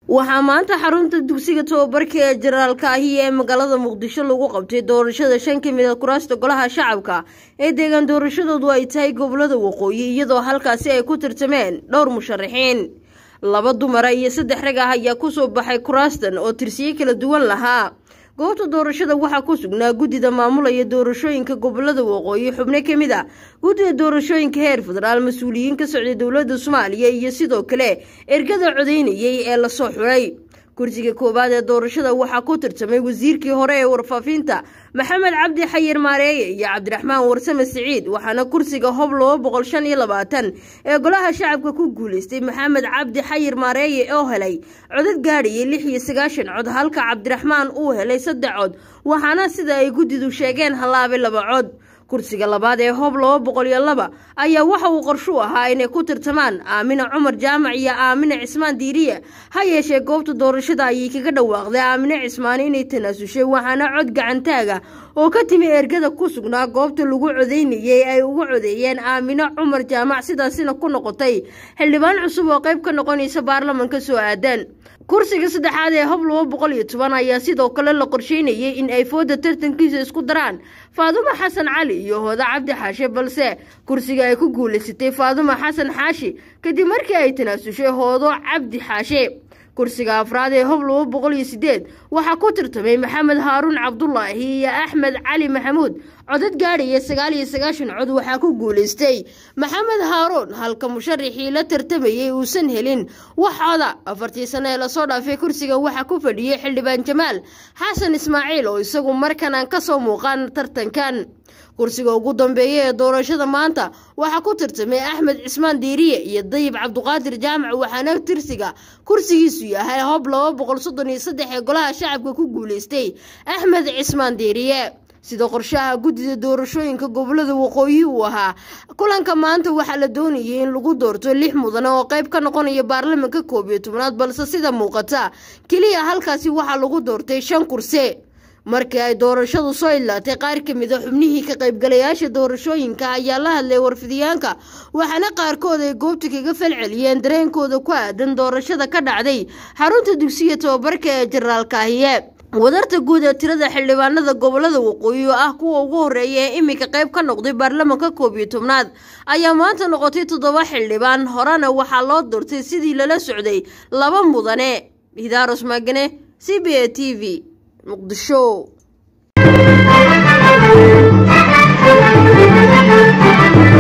waxaa maanta xarunta dugsiga tababarka ee jaraalka ahi ee magaalada muqdisho lagu qabtay doorashada shan ka mid a kuraasta golaha shacabka ee deegaan doorashadoodu ay tahay gobolada waqooyi iyadoo halkaasi ay ku tartameen dhowr musharaxiin laba dumara iyo saddex rag ah ayaa kusoo baxay kuraastan oo tirsiyo kala duwan lahaa goobta doorashada waxaa ku sugnaa guddida maamulaya doorashooyinka gobolada waqooyi xubno ka mid a guddida doorashooyinka heer federaal mas-uuliyiin ka socday dowladda soomaaliya iyo sidoo kale ergada codeynayay ee lasoo xulay kursiga koowaad ee doorashada waxaa ku tartamay wasiirkii hore ee warfaafinta maxamed cabdi xayir maareeye iyo cabdiraxmaan warsame siciid waxaana kursiga hob laba boqol shan iyo labaatan ee golaha shacabka ku guuleystay maxamed cabdi xayir maareeye oo helay codad gaadhayay lix iyo sagaashan cod halka cabdiraxmaan uu helay saddex cod waxaana sida ay guddidu sheegeen hallaabay laba cod kursiga labaad ee hoob laba boqol iyo laba ayaa waxa uu qorshu ahaa inay ku tartamaan aamina cumar jaamac iyo aamina cismaan diiriye ha yeeshee goobta doorashada ayay kaga dhawaaqday aamine cismaan inay tanaasushay waxaana cod gacantaaga oo ka timi ergada ku sugnaa goobta lagu codeynayay ay uga codeeyeen aamino cumar jaamac sidaasina ku noqotay xildhibaan cusub oo qayb ka noqonaysa baarlamanka soo aadan kursiga saddexaad ee hob laba boqol iyo toban ayaa sidoo kale la qorsheynayay in ay fooda tartankiisa isku daraan faadumo xasan cali iyo hooda cabdi xaashe balse kursiga ay ku guulaysatay faadumo xasan xaashi kadib markii ay tanaasushay hoodo cabdi xaashe kursiga afraad ee hob laba boqol iyo sideed waxaa ku tartamay maxamed haaruun cabdulaahi iyo axmed cali maxamuud codad gaadhaya sagaal iyo sagaashan cod waxaa ku guulaystay maxamed haaruun halka musharaxii la tartamayay uusan helin wax coda afartii sano ee lasoo dhaafay kursigan waxaa ku fadhiyey xildhibaan jamaal xasan ismaaciil oo isagu markan aan kasoo muuqan tartankan kursiga ugu dambeeya ee doorashada maanta waxaa ku tartamay axmed cismaan diiriye iyo dayib cabduqaadir jaamac waxaana tirsiga kursigiisu yahay hob laba boqol soddon iyo saddex ee golaha shacabka ku guulaystay axmed cismaan diiriye sida qorshaha guddida doorashooyinka gobolada waqooyi uu ahaa kulanka maanta waxaa la doonayay in lagu doorto lix mudane oo qayb ka noqonaya baarlamanka koob iyo tobnaad balse sida muuqata keliya halkaasi waxaa lagu doortay shan kursi markii ay doorashadu soo idlaatay qaar ka mid a xubnihii ka qaybgalayaasha doorashooyinka ayaa la hadlay warfidiyaanka waxaana qaarkood ay goobta kaga falceliyeen dareenkooda ku aadan doorashada ka dhacday xarunta dugsiga tababarka ee jaraalkaahiye wadarta guud ee tirada xildhibaanada gobolada waqooyi oo ah kuwa ugu horeeya ee iminka qayb ka noqday baarlamanka koob iyo tobnaad ayaa maanta noqotay toddoba xildhibaan horena waxaa loo doortay sidii lala socday laba mudane hidaaros maagane c b a t v muqdisho